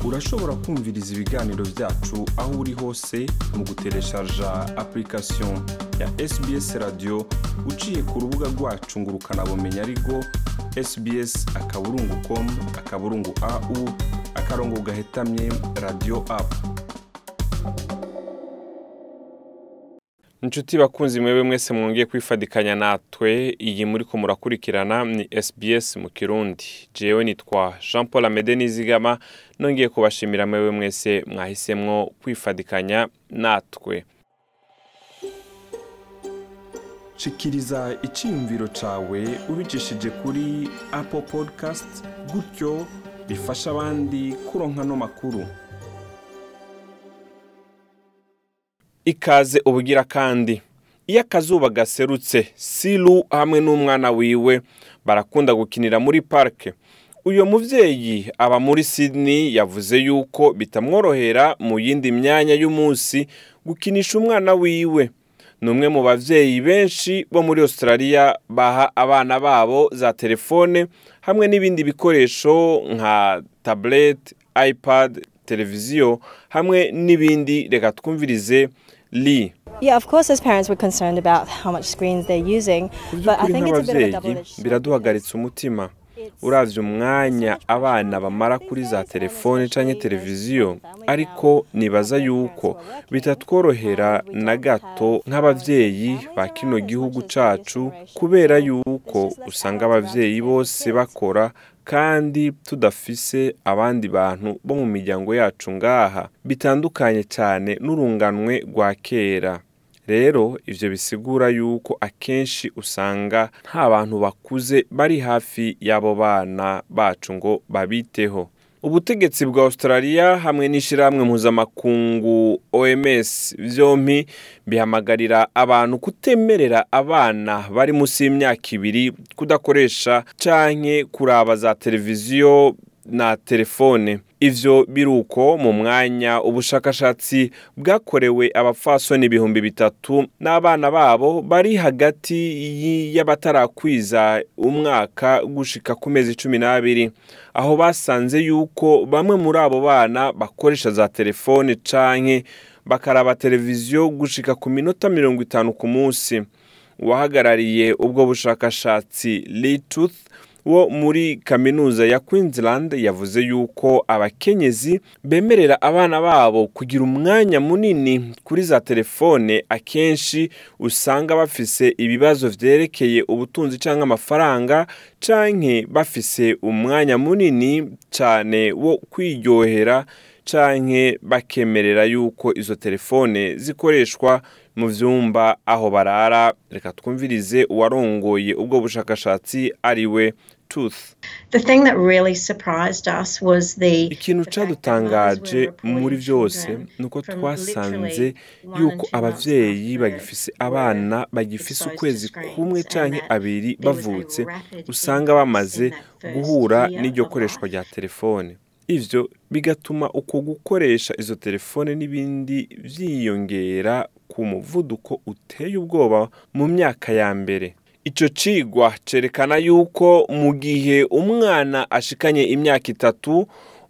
urashobora kumviriza ibiganiro byacu aho uri hose mu gutereshaja application ya sbs radio uciye ku rubuga rwacu ngo ukanabumenya ariko sbs akaburungu com akaburungu au akarongo gahetamye radio apu inshuti bakunzi mwebwe mwese mwongeye kwifadikanya natwe iyi muri ko murakurikirana ni sbs mu kirundi jewe nitwa jean paul amede nizigama nongeye kubashimira mwebwe mwese mwahisemwo kwifadikanya natwe shikiriza icyiyumviro cawe ubicishije kuri apple podcast gutyo bifasha abandi kuronka no makuru ikaze ubugira kandi iyo akazuba gaserutse siru hamwe n'umwana wiwe barakunda gukinira muri parike uyu mubyeyi aba muri Sydney yavuze yuko bitamworohera mu yindi myanya y'umunsi gukinisha umwana wiwe ni umwe mu babyeyi benshi bo muri australia baha abana babo za telefone hamwe n'ibindi bikoresho nka tablet ipad televiziyo hamwe n'ibindi reka twumvirize li Yeah, of course, as parents, we're concerned about how much screens they're using, mu but I by'ukuri think it's a bit of a nk'ababyeyi double-edged sword. biraduhagaritsa umutima uravye umwanya abana bamara kuri za telefone canke televiziyo ariko nibaza yuko bitatworohera na gato nk'abavyeyi ba kino gihugu cacu kubera yuko usanga abavyeyi bose bakora kandi tudafise abandi bantu bo mu miryango yacu ngaha bitandukanye cyane n'urunganwe rwa kera rero ivyo bisigura yuko akenshi usanga nta bantu bakuze bari hafi y'abo bana bacu ngo babiteho ubutegetsi bwa australia hamwe n'ishyirahamwe mpuzamakungu oms vyompi bihamagarira abantu kutemerera abana bari munsi y'imyaka ibiri kudakoresha canke kuraba za televiziyo na telefone ivyo biruko mu mwanya ubushakashatsi bwakorewe abapfasoni ibihumbi bitatu n'abana babo bari hagati y- y'abatarakwiza umwaka gushika ku mezi cumi n'abiri aho basanze yuko bamwe muri abo bana bakoresha za telefone canke bakaraba televiziyo gushika ku minota mirongo itanu ku munsi uwahagarariye ubwo bushakashatsi Tooth wo muri kaminuza ya Queensland yavuze yuko abakenyezi bemerera abana babo kugira umwanya munini kuri za telefone akenshi usanga bafise ibibazo vyerekeye ubutunzi canke amafaranga canke bafise umwanya munini cane wo kwiryohera canke bakemerera yuko izo telefone zikoreshwa mu vyumba aho barara reka twumvirize uwarongoye ubwo bushakashatsi ariwe tooth The thing that really surprised us was the ikintu the fact that cadutangaje mothers were reporting muri vyose children nuko from twasanze literally one yuko and two months abavyeyi after bagifise birth abana were bagifise exposed ukwezi to screens kumwe and canke that abiri there was a bavutse rapid usanga increase bamaze in that first guhura year n'iryo of koreshwa life. rya telefone ivyo bigatuma uko gukoresha izo telefone n'ibindi vyiyongera ku muvuduko uteye ubwoba mu myaka ya mbere ico cigwa cerekana yuko mu gihe umwana ashikanye imyaka itatu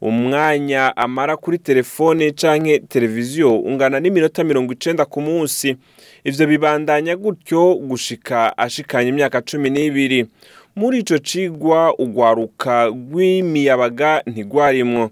umwanya amara kuri telefone canke televiziyo ungana n'iminota mirongo icenda ku munsi ivyo bibandanya gutyo gushika ashikanye imyaka cumi n'ibiri muri ico cigwa ugwaruka rw'imiyabaga ntigwarimwo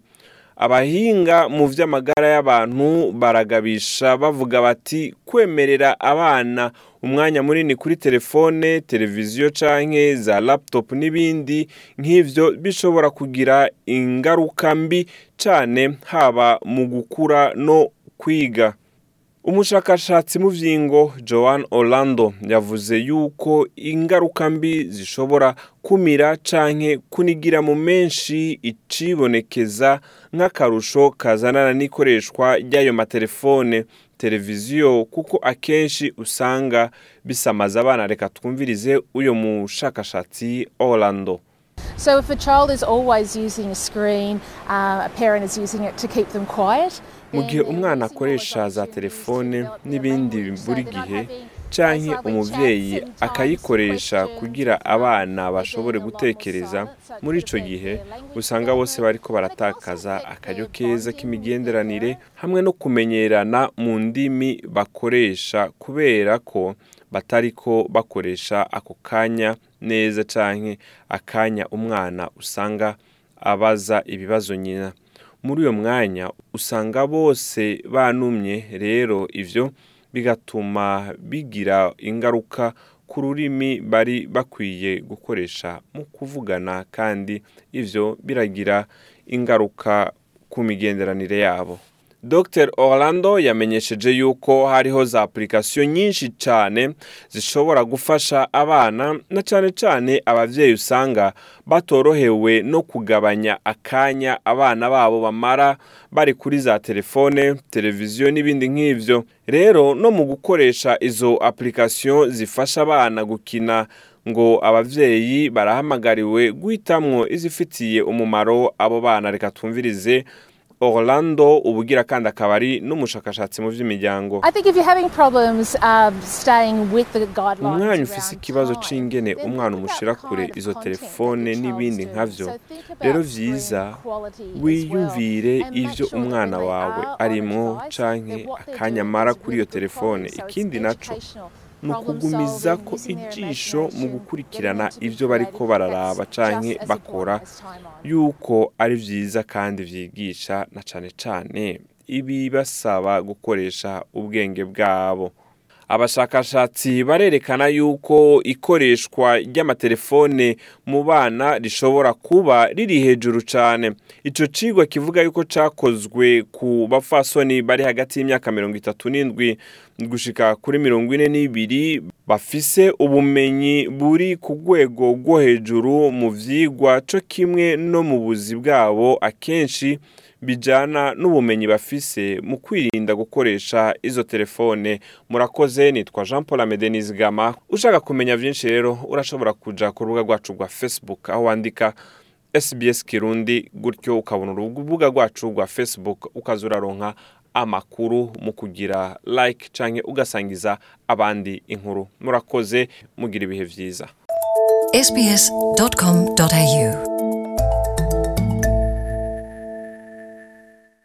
abahinga mu vy'amagara y'abantu baragabisha bavuga bati kwemerera abana umwanya munini kuri telefone televiziyo canke za laptop n'ibindi nk'ivyo bishobora kugira ingaruka mbi cane haba mu gukura no kwiga umushakashatsi mu vyingo joan orlando yavuze yuko ingaruka mbi zishobora kumira canke kunigira mu menshi icibonekeza nk'akarusho kazanana n'ikoreshwa ry'ayo matelefone televiziyo kuko akenshi usanga bisamaza abana reka twumvirize uyo mushakashatsi orlando So if a child is always using a screen, uh, a parent is using it to keep them quiet. mu then gihe they're umwana losing all those akoresha za opportunities to telefone develop their n'ibindi language. So buri they're not gihe having canke umuvyeyi akayikoresha kugira abana bashobore gutekereza muri ico gihe usanga bose bariko baratakaza akaryo keza k'imigenderanire hamwe no kumenyerana mu ndimi bakoresha kubera ko batariko bakoresha ako kanya neza canke akanya umwana usanga abaza ibibazo nyina muri uyo mwanya usanga bose banumye rero ivyo bigatuma bigira ingaruka ku rurimi bari bakwiye gukoresha mu kuvugana kandi ivyo biragira ingaruka ku migenderanire yabo Dr Orlando yamenyesheje yuko hariho za application nyinshi cyane zishobora gufasha abana na cyane cyane abavyeyi usanga batorohewe no kugabanya akanya abana babo bamara bari kuri za telefone televiziyo n'ibindi nk'ivyo rero no mu gukoresha izo application zifasha abana gukina ngo abavyeyi barahamagariwe guhitamwo izifitiye umumaro abo bana reka twumvirize Orlando ubugira kandi akaba ari n'umushakashatsi mu by'imiryango I think if you're having problems um, staying with the guidelines umwanya ufise around ikibazo time, c'ingene then umwana think umushira about kure kind of izo content telefone that your n'ibindi child's nkavyo doing. So think about rero screen vyiza quality as well, wiyumvire and make ivyo sure that umwana when they wawe are on a arimwo device, canke that what they're akanya doing amara is kuri iyo with good telefone quality. So it's ikindi naco educational, ni problem ukugumiza solving, ko using their ijisho mu imagination, gukurikirana getting them to be ivyo bariko creative. bararaba That's canke just as bakora important as time on. yuko ari vyiza kandi vyigisha na cane cane ibibasaba gukoresha ubwenge bwabo abashakashatsi barerekana yuko ikoreshwa ry'amatelefone mu bana rishobora kuba riri hejuru cyane ico cigwa kivuga yuko cakozwe ku bafasoni bari hagati y'imyaka mirongo itatu n'indwi gushika kuri mirongo ine n'ibiri bafise ubumenyi buri ku rwego rwo hejuru mu vyigwa co kimwe no mu buzi bwabo akenshi bijana n'ubumenyi bafise mu kwirinda gukoresha izo telefone murakoze nitwa jean paul amede gama ushaka kumenya byinshi rero urashobora kuja ku rubuga rwacu rwa facebook aho wandika sbs kirundi gutyo ukabona urubuga rwacu rwa facebook ukaza uraronka amakuru mu kugira like canke ugasangiza abandi inkuru murakoze mugira ibihe vyiza sbs.com.au